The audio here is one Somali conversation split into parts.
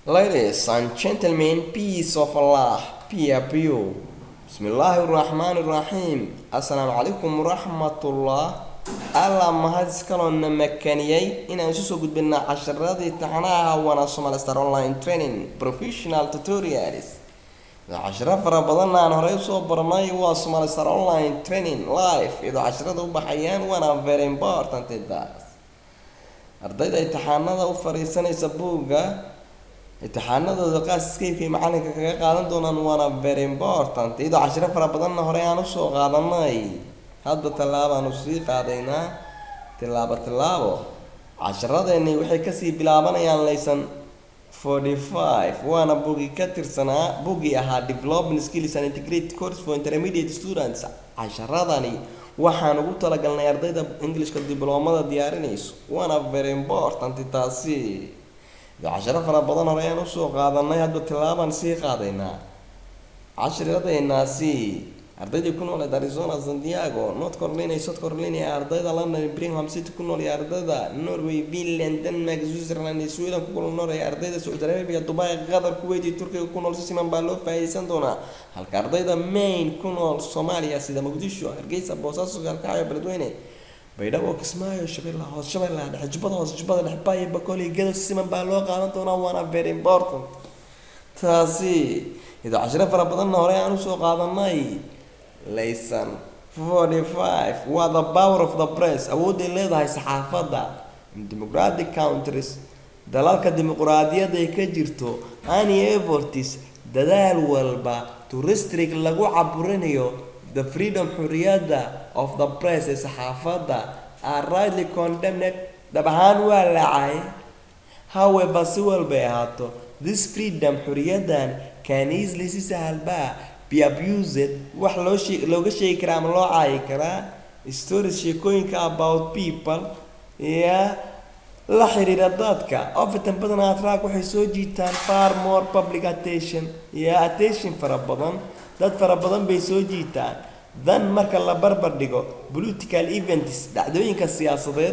Ladies and gentlemen, peace of Allah be upon you. Bismillaahi raxmaani raxiim. Assalaamu calaykum waraxmatullah. Alla mahad iskaloona makaniyay inaan isu soo gudbinaa casharadii taxanaha wana Somali Star Online Training Professional Tutorials. casharo fara badan aan horey usoo baranay waa Somali Star Online Training live iyadoo casharada u baxayaan waana very important taas ardayda imtixaanada u fariisanaysa buugga imtixaanadooda qaasiskeyka iyo macalinka kaga qaadan doonaan waana very important iyadoo cashiro fara badanna horey aan usoo qaadanay hadba tallaabaanu sii qaadaynaa tillaabo tillaabo casharadeenni waxay kasii bilaabanayaan laysan forty five waana buugii ka tirsanaa buugii ahaa development skills and integrated course for intermediate students casharadani waxaan ugu talagalnay ardayda englishka dibloomada diyaarinayso waana very important taasi casharo fara badan hore ayaan usoo qaadanay hadba tillaabaan sii qaadaynaa cashiradeenaasi ardaydii ku nooleed arizona sandiago north carolina iyo south carolina ee ardayda london birmingham city ku nool iyo ardayda norway finland denmark switzerland iyo sweden ku nool ee ardayda saudi arabia dubai qatar kuwait iyo turkiga ku nool si siman baa loo faa'iideysan doonaa halka ardayda main ku nool soomaaliya sida muqdisho hargeysa boosaaso galkacyo beledweyne baydhabo kismaayo shabeellaha hoos shabeellaha dhexe jubbada hoose jubbada dhexe baayo bakool iyo gado si siman baa loo qaadan doonaa waana very important taasi iyadoo cashiro fara badanna hore aan usoo qaadanay laysan forty five waa the power of the press awoodday leedahay saxaafadda in democratic countries dalalka dimuquraadiyadda ay ka jirto any efforts dadaal walba to restrict lagu caburinayo the freedom xuriyadda of the press ee saxaafadda are rightly condemned dhab ahaan waa lacay however si walbay ahaato this freedom xuriyaddan can easily si sahalbaa be abused wax loo shee looga sheegi karaa ama loo caayi karaa stories sheekooyinka about people ya la xiriira dadka often badanaa track waxay soo jiitaan far more public attention ya attention fara badan dad fara badan bay soo jiitaan dan marka la barbar dhigo political events dhacdooyinka siyaasadeed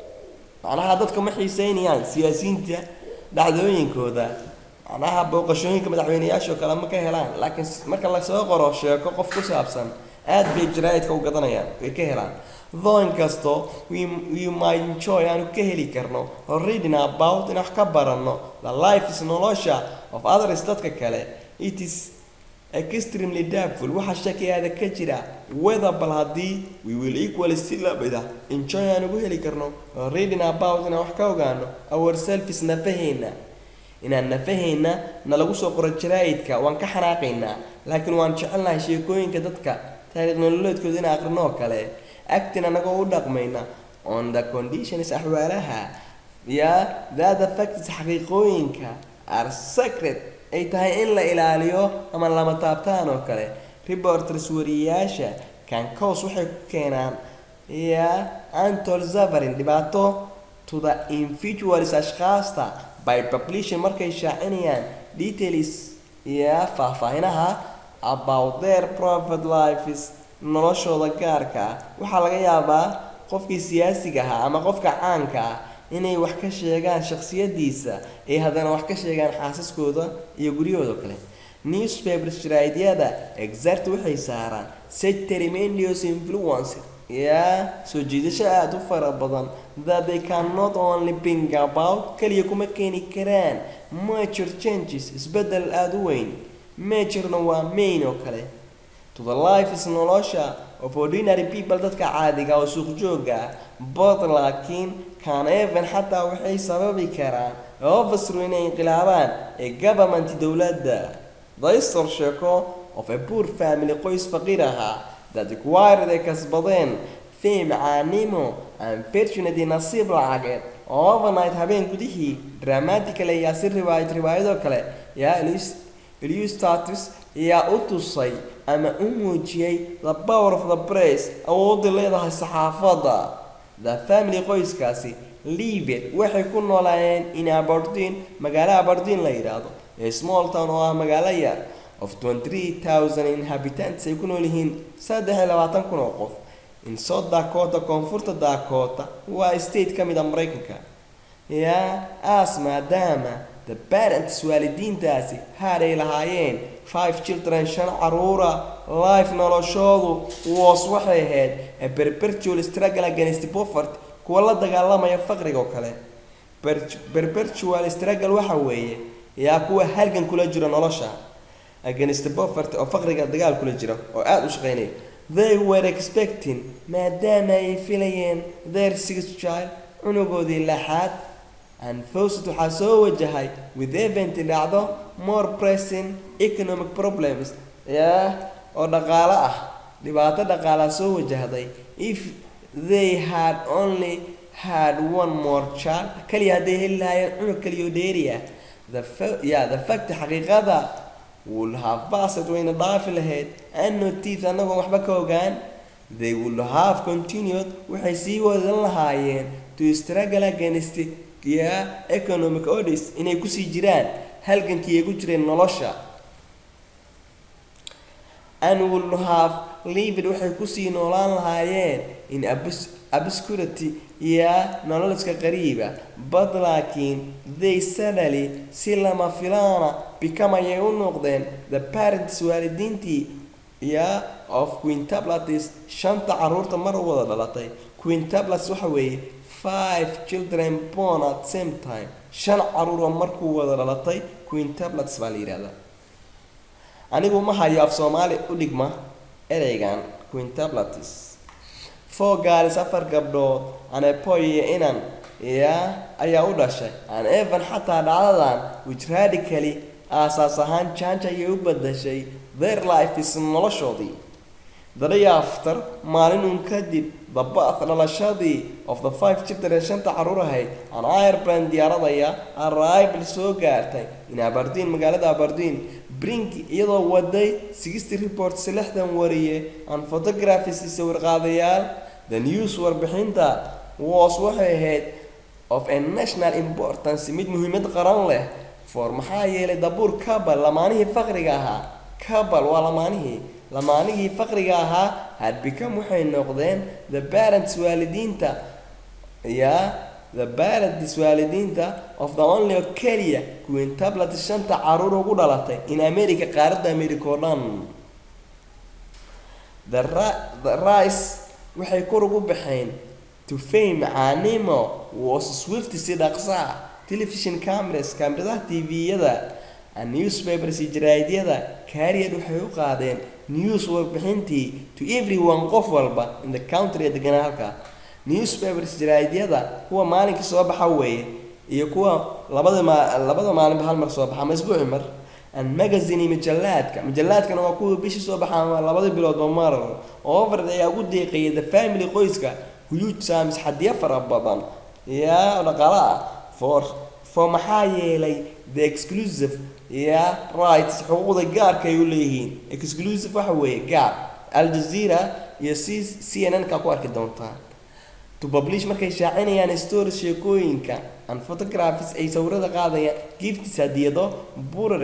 macnaha dadka ma xiiseynayaan siyaasiyiinta dhacdooyinkooda macnaha booqashooyinka madaxweyneyaashoo kale ma ka helaan laakiin marka lasoo qoro sheeko qof ku saabsan aad bay jaraa'idka u gadanayaan way ka helaan though inkastoo we, we might enjoy aanu ka heli karno reading about in wax ka baranno the life is nolosha of others dadka kale it is extremely doubtful waxa shakiyaada ka jira whether bal haddii we will equally si lamida enjoy aan ugu heli karno reading about inaan wax ka ogaano ourselves nafaheena inaan nafahayna na lagu soo qoro jaraa'idka waan ka xanaaqaynaa laakiin waan jecelnahay sheekooyinka dadka taariikh nololeedkooda in aqrinoo kale actin anagoo u dhaqmayna on the conditions axwaalaha ya that affects xaqiiqooyinka are secret ay tahay in la ilaaliyo ama lama taabtaan oo kale reporters wariyayaasha cancos waxay ku keenaan ya antol zavarin dhibaato to the individuals ashkaasta by publishing markay shaacinayaan details ya faahfaahinaha about their private lives noloshooda gaarka ah waxaa laga yaabaa qofkii siyaasiga ahaa ama qofka caanka ah inay wax ka sheegaan shaksiyadiisa ay haddana wax ka sheegaan xaasaskooda iyo guryahooda kale newspapers jaraa'idyada exact waxay saaraan such tremendous influence yaa soo jiidasho aada u fara badan that they cannot only bring about kaliya kuma keeni karaan major changes isbeddel aada u weyn majorna waa main oo kale to the life is nolosha of ordinary people dadka caadiga oo suuq jooga ah but laakiin can even xataa waxay sababi karaan ofisru inay inqilaabaan ee government dowladda daystor sheeko of a poor family qoys faqiir ahaa that required ay kasbadeen fame caanimo and fortunately nasiib lacageed oo overnight habeen gudihii dramatically ayaa si riwaayad riwaayadoo kale yaa illustatus ayaa u tusay ama u muujiyey the power of the press awoodda leedahay saxaafadda the family qoyskaasi livet waxay ku noolaayeen in aberdeen magaalo aberdeen la yidhaahdo ee small town oo ah magaalo yar of twenty thousand inhabitants ay ku nool yihiin saddex iyo labaatan kun oo qof in south dakota koonfurta dakota waa state ka mid a maraykanka yaa as maadaama the parents waalidiintaasi had ay lahaayeen five children shan caruura life noloshoodu was waxay ahayd a perpetual struggle against poverty kuwa la dagaalamaya faqriga oo kale Per- perpetual struggle waxa weeye yaa kuwa halgan kula jira nolosha against poverty oo faqriga dagaal kula jira oo aada u shaqeynaya they were expecting maadaama ay filayeen their sixth child cunugoodii laxaad and fawcett waxaa soo wajahay with event dhacdo more pressing economic problems yaa oo dhaqaale ah dhibaato dhaqaalaa soo wajahday if they had only had one more child kaliya hadday heli lahaayeen cunug kaliyo dheeri ah the fa- yeah, the fact xaqiiqada would have passed wayna dhaafi lahayd and notice annagoon waxba ka ogaan they would have continued waxay sii wadan lahaayeen to struggle against yeah, economic odys inay kusii jiraan halgankii ay ku jireen nolosha and would have lived waxay kusii noolaan lahaayeen in obs- obscurity iyo nololska qariiba but laakiin they suddenly si lama filaana become ayay u noqdeen the parents waalidiintii iyo of quintablatis shanta caruurta mar u wada dhalatay quintablas waxa weeye five children born at same time shan caruur oo markuu wada dhalatay quintablatis baa la yidhahdaa anigu ma hayo af soomaali u dhigma ereygan quintablatis four girls afar gabdhood anepoy iyo inan ya ayaa u dhashay an evan xataa dhacdadan which radically aasaas ahaan janj ayay u badashay their life is noloshoodii the day after maalinun kadib the birth dhalashadii of the five children shanta caruur ahayd an airplane diyaaradaya arrival soo gaartay in aberdeen magaalada aberdeen brink iyadoo waday sixty reports lixdan wariye and photographers iyo sawirqaadayaal the news warbixinta was waxay ahayd of a national importance mid muhiimad qaran leh for maxaa yeelay dabuur kabal lamaanihii faqriga ahaa kabal waa lamaanihii lamaanihii faqriga ahaa had become waxay noqdeen the parents waalidiinta ya the parents waalidiinta of the only oo keliya quintablet shanta caruur ugu dhalatay in america qaaradda america oo dhan the, ri- the rice waxay kor ugu baxeen to fame caanimo was swift si dhaqsaa television cameras kameradaha tviyada and newspapers iyo jaraa'idyada carrier waxay u qaadeen news warbixintii to everyone qof walba in the country ee deganaa halka newspapers jaraa'idyada kuwa maalinkii soo baxa weeye iyo kuwa labada ma labada maalinba hal mar soo baxa ama isbuuci mar and magazine iyo majallaadka majallaadkana waa kuwa bishii soo baxa ama labada biloodba mar over ayaa ugu deeqayay the family qoyska huge sums xadiya fara badan yaa dhaqaale ah for for maxaa yeelay the exclusive ya rights xuquuqda gaarka ay u leeyihiin exclusive waxa weeye gaar al jazeera iyo c c n n ka ku arki doontaan to publish markay shaacinayaan stories sheekooyinka and photographs ay sawirada qaadayaan gifts hadiyado burar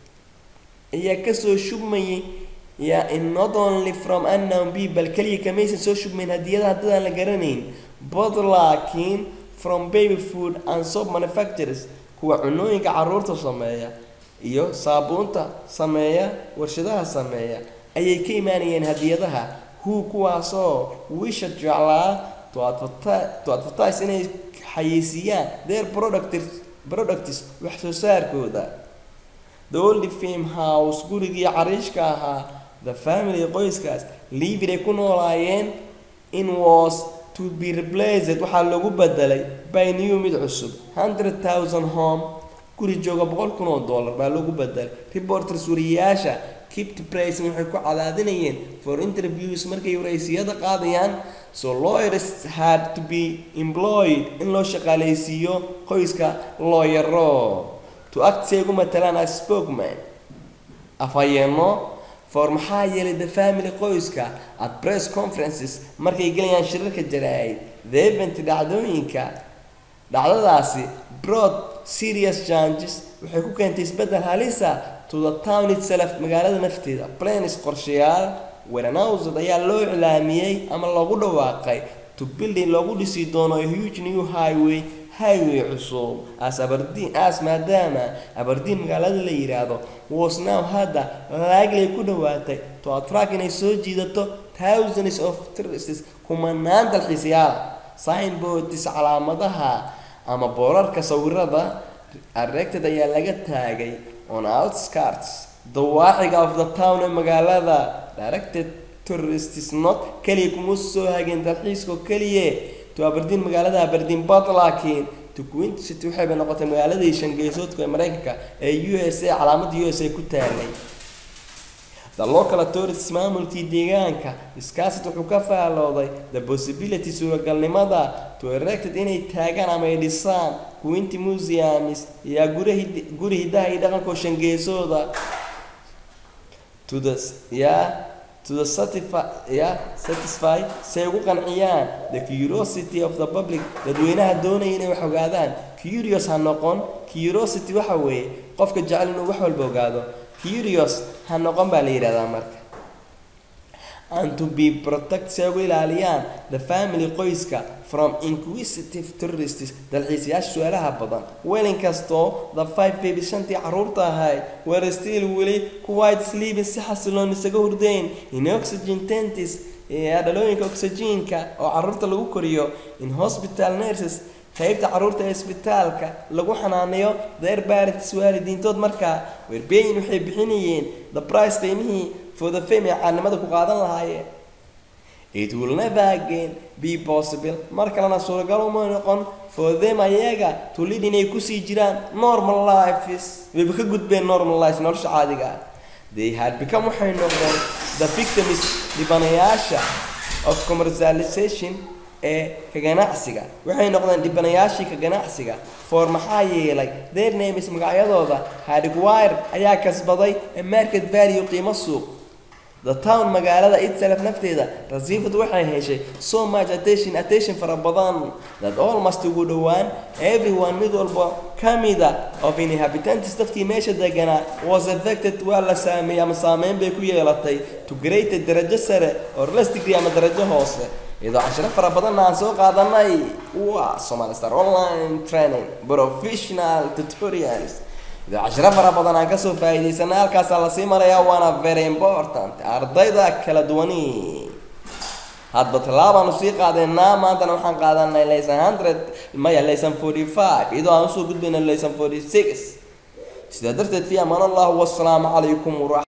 ayaa kasoo shubmayay ya in not only from unknown people kaliya kamaysan soo shubmayn hadiyada haddadaan la garanayn but laakiin from baby food and soap manufacturers kuwa cunooyinka caruurta sameeya iyo saabuunta sameeya warshadaha sameeya ayay ka imaanayeen hadiyadaha who kuwaasoo wisha jeclaa to advertise, to advertise inay xayeysiiyaan their product products wax soo saarkooda the old fame house gurigii cariishka ahaa the family qoyskaas livid ay ku noolaayeen in was to be replaced waxaa lagu bedelay by new mid cusub hundred thousand home guri jooga boqol kun oo dollar baa lagu bedelay reporters wariyayaasha kept pricing waxay ku cadaadinayeen for interviews markay waraysiyada qaadayaan so lawyers had to be employed in loo shaqaaleysiiyo qoyska looyaro to act say ugu matalaan as spokesman afhayeeno for maxaa yeelay the family qoyska at press conferences markay gelayaan shirarka jaraa'id the event dhacdooyinka dhacdadaasi brought serious changes waxay ku keentay isbeddel halisa to the town itself magaalada nafteeda planes qorshayaal weranowsad ayaa loo iclaamiyey ama loogu dhawaaqay to building loogu dhisi doono a huge new highway highway cusub as aberdeen as maadaama aberdeen magaalada la yiraahdo was now hadda likely ku dhawaatay to attract inay soo jiidato thousands of tourists kumanaan dalxiisayaal signboards calaamadaha ama boorarka sawirada erected ayaa laga taagay on outskirts dawaaxiga of the town ee magaalada directed tourists not keliya kuma soo hageen dalxiiska keliya to aberdeen magaalada aberdeen but laakiin to queen city waxay bay noqotay magaaladii shangeesoodka ee mareykanka ee u s a calaamada u s a ku taalay the local authorities maamulkii deegaanka iskaasit wuxuu ka faalooday the possibility suuragalnimada to erected inay taagaan ama ay dhisaan quinty museums iyo guri hidaha iyo dhaqanka shangeesooda to the yeah to the satisfy yeah satisfy si ay ugu qanciyaan the curiosity of the public dadweynaha doonaya inay wax ogaadaan curious ha noqon curiosity waxa weeye qofka jecel inuu wax walba ogaado curious ha noqon baa la yidhahdaa marka and to be protect si ay ugu ilaaliyaan the family qoyska from inquisitive tourists dalxiisayaasha su-aalaha badan welin kastoo the five baby shantii carruurta ahayd were still weli quite sleeping si xasiloon isaga hurdayn in oxygen tentis ee dhalooyinka oxygenka oo carruurta lagu koriyo in hospital nurses qaybta carruurta ee isbitaalka lagu xanaaneeyo their parents waalidiintood markaa werbeyin waxay bixinayeen the price qiimihii for the fame ee caanimada ku qaadan lahaayeen it will never again be possible mar kalena suuragal uma noqon for them ayaga to lead inay kusii jiraan normal lives wayba ka gudbeen normal lives nolosha caadiga ah they had become waxay noqdeen the victims dhibanayaasha of commercialization ee ka ganacsiga waxay noqdeen dhibanayaashii ka ganacsiga for maxaa yeelay their names magacyadooda hardwire ayaa kasbaday a market value qiimo suuq the town magaalada itself nafteeda rasiifad waxay heshay so much attention attention fara badan that almost ugu dhowaan everyone mid walba kamida of inhabitants dadkii meesha deganaa was affected waa la saameeyey ama saameyn bay ku yeelatay to greater darajo sare or less degree ama darajo hoose iyadoo cashiro fara badanna aan soo qaadanay waa Somali Star online training professional tutorials iyadoo cashiro fara badan aan kasoo faa'iidaysanay halkaasaa lasii marayaa waana very important ardayda kala duwani hadba tallaabaanu sii qaadeynaa maantana waxaan qaadanay lesson hundred maya lesson forty five iyadoo aan usoo gudbayna lesson forty six sidaa darteed fi amaan allahu wasalaamu calaykum waraxmat